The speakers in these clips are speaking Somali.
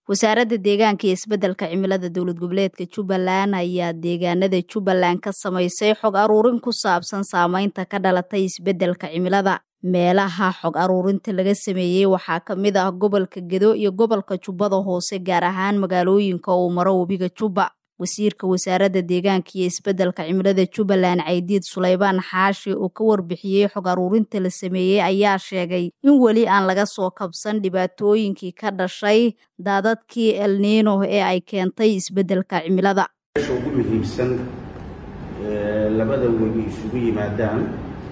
wasaaradda deegaanka iyo isbeddelka cimilada dowlad goboleedka jubbaland ayaa deegaanada jubbaland ka samaysay xog aruurin ku saabsan saameynta ka dhalatay isbeddelka cimilada meelaha xog aruurinta laga sameeyey waxaa ka mid ah gobolka gedo iyo gobolka jubbada hoose gaar ahaan magaalooyinka uu maro webiga jubba wasiirka wasaaradda deegaanka iyo isbeddelka cimilada jubbaland caydiid suleybaan xaashi oo ka warbixiyey xog aruurinta la sameeyey ayaa sheegay in weli aan laga soo kabsan dhibaatooyinkii ka dhashay daadadkii elniino ee ay keentay isbeddelka cimilada meesha ugu muhiimsan labada webi isugu yimaadaan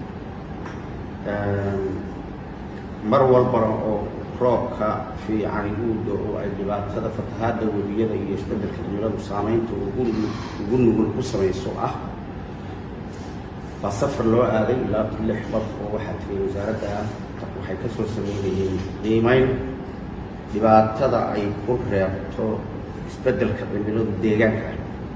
mar walbana oo roobka fiicani uu do-o ay dhibaatada fatahaadda webiyada iyo isbeddelka cimiladu saamaynta ugu nugul ku samayso ah baa safar loo aaday ilaa lix qof oo waxaa tegay wasaaradda waxay ka soo sameynayeen qiimeyn dhibaatada ay ku reebto isbeddelka cimiladu deegaanka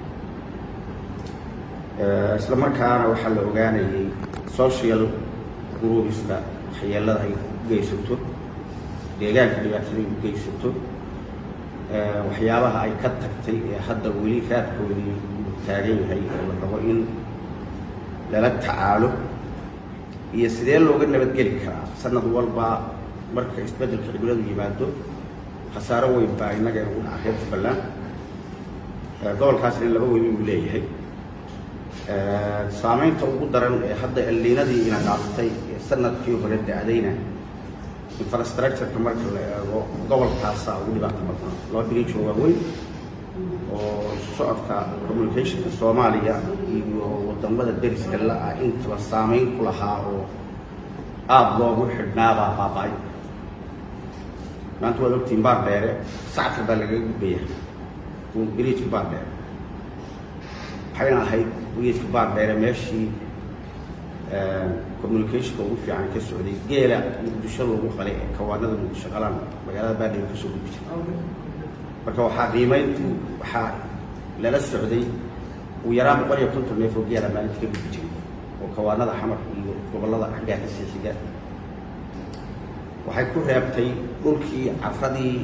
isla markaana waxaa la ogaanayay social groupska waxyeelada ay u geysato deegaanka dhibaatada ay u geysato waxyaabaha ay ka tagtay ee hadda weli raadkoodii uu taagan yahay oo la rabo in lala tacaalo iyo sidee looga nabadgeli karaa sanad walba marka isbeddelka cimiladu yimaado khasaaro weyn baa innaga inagu dhaca reer jubbaland gobolkaasna laba webi uu leeyahay saamaynta ugu daran ee hadda elliinadii ina dhaaftay ee sanadkii hore da-dayna infrastructureka marka la eego gobolkaasaa ugu dhibaato badnaa laba birijo waaweyn oo socodka communicationka soomaaliya iyo wadamada deriska la-ah intaba saamayn ku lahaa oo aada loogu xidhnaabaa baaba-ay maanta waad ogtiin baar dheere sactar baa lagaga gudbaya biriijka baar dheere waxayna ahayd biriijka baar dheere meeshii communicationka ugu fiican ka socday geela muqdisho lagu qalay ee kawaanada muqdisho qalaan magaalada baadhega kasoo gudbi jira marka waxaa qiimeyntu waxaa lala socday ugu yaraan boqol iyo konton neef oo geela maalinta ka gudbi jiray oo kawaanada xamar iyo gobollada xaggaa ka sii xiga waxay ku reebtay dhulkii cafradii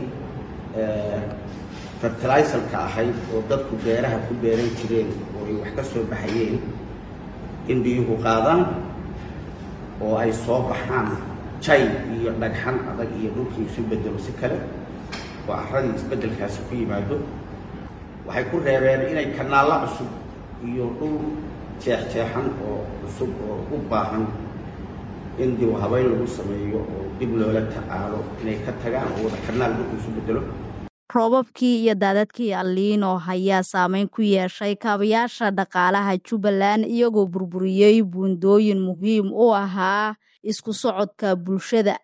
fertilisalka ahayd oo dadku beeraha ku beeran jireen oo ay wax ka soo baxayeen in biyuhu qaadaan oo ay soo baxaan jay iyo dhagxan adag iyo dhulkii isu bedelo si kale oo caradii isbeddelkaasi ku yimaado waxay ku reebeen inay kanaallo cusub iyo dhul jeexjeexan oo cusub oo u baahan in dib habeyn lagu sameeyo oo dib loola tacaalo inay ka tagaan oo wada kanaal dhulku isu bedelo roobabkii iyo daadadkii alliino ayaa saameyn ku yeeshay kaabayaasha dhaqaalaha jubbaland iyagoo burburiyey buundooyin muhiim u ahaa isku socodka bulshada